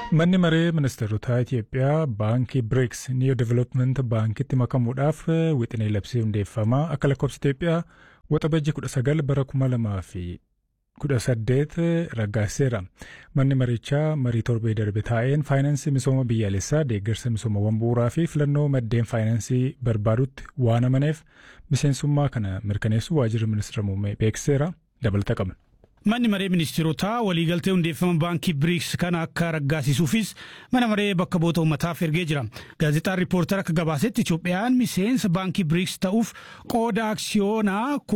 Manni maree ministeerotaa Itoophiyaa baankii BRICS New Development baankitti makamuudhaaf wixinee labsii hundeeffamaa akka lakkoofsa Itoophiyaa waxabajjii 19 bara 2018 raggaasiseera. Manni marichaa marii torbee darbe taa'een faayinaansii misooma biyyaalessaa deeggarsa misoomawwan bu'uuraa fi filannoo maddeen faayinaansii barbaadutti waan amaneef miseensummaa kana mirkaneessuu waajjirri ministeera muummee beeksiseera dabalata qabna. Manni maree ministeerotaa waliigaltee hundeeffama baankii biriiks kana akka raggaasisuufis mana maree bakka bu'oota uummataaf ergee jira. Gaazexaan riippoortar akka gabaasetti Itoophiyaan miseensa baankii biriiks ta'uuf qooda aksiyoonaa